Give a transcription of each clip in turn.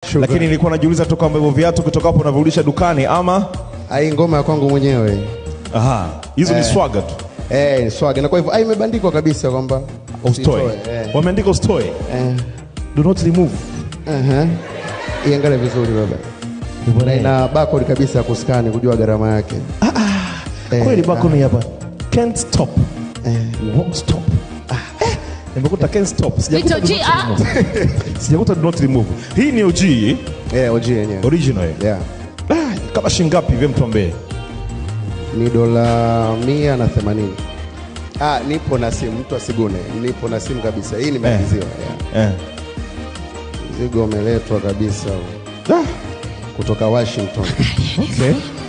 Shukrani. lakini nilikuwa najiuliza tu kwamba hivyo viatu kutoka hapo unavyorudisha dukani ama Ai, ngoma ya kwangu mwenyewe aha, hizo ni swaga tu eh, ni swag na kwa hivyo ai, imebandikwa kabisa kwamba usitoe. usitoe, eh. Wameandika usitoe, Eh, do not remove. aha. Iangalie vizuri baba, na ina barcode kabisa ya kuskani kujua gharama yake. Eh, Kweli bako ni hapa, can't stop, won't stop. Eh, Nimekuta can't stop, sijakuta Wito do G, not ah. remove. Sijakuta do not remove. Hii ni OG Eh, OG yenyewe. original eh? Yeah. Ah, kama shilingi ngapi hivi mtuambie? Ni dola mia na themanini. Ah, nipo na simu, mtu asigune. Nipo na simu kabisa. Hii nimeagiziwa. Yeah. Eh. Mzigo umeletwa kabisa Ah, kutoka Washington. okay.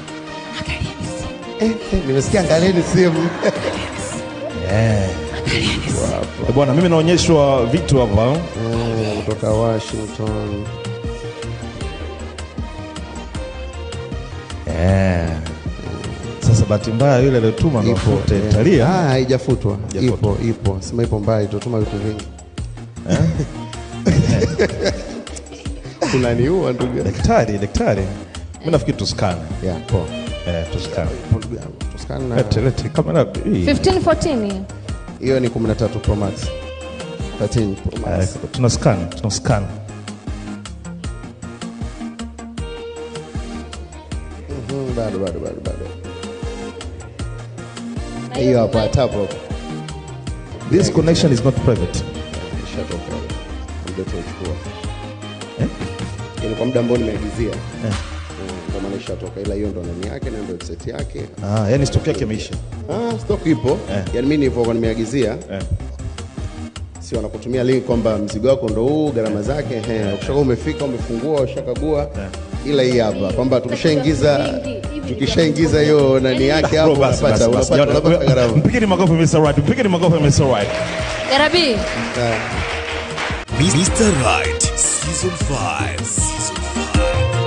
Eh, eh, nimesikia angalieni simu. Eh, Bwana, mimi naonyeshwa vitu hapa Eh, kutoka Washington. eh. Sasa bahati mbaya yule aliyotuma mafuta eh. Italia Ah, haijafutwa. Haijafutwa. Ipo, ipo. Sema ipo mbali, tutuma vitu vingi. Unaniua ndugu yangu. daktari daktari, mimi nafikiri tuskane Yeah, poa. eh, tuskane Ipo ndugu yangu. Tuskana na lete lete kamera hii 15 14 hiyo ni 13 Pro Max. 13 Pro Eh, Max. tunaskana tunaskana Mhm, bado bado bado bado. Hiyo hapa tap hapo. this connection is not private Ishatoka. Ndio tunachukua. Eh? Yaani kwa muda ambao nimeagizia. Eh. Mm, Kwa maana ishatoka ila hiyo ndo nani yake na ndo website yake. ah, yani stock yake imeisha Ah, stock ipo. Eh. Yaani mimi nilivyokuwa nimeagizia eh. si wanakutumia link kwamba mzigo wako ndo huu, gharama zake, ehe, ukishakuwa umefika, umefungua, ushakagua, ila hii hapa kwamba tukishaingiza tukishaingiza hiyo nani yake hapo Bro, basi, unapata basi, basi. unapata unapata gharama. Mpigeni makofi Mr. Right, mpigeni makofi Mr. Right. Garabi Eh. Mr. Right, Season 5. Season 5.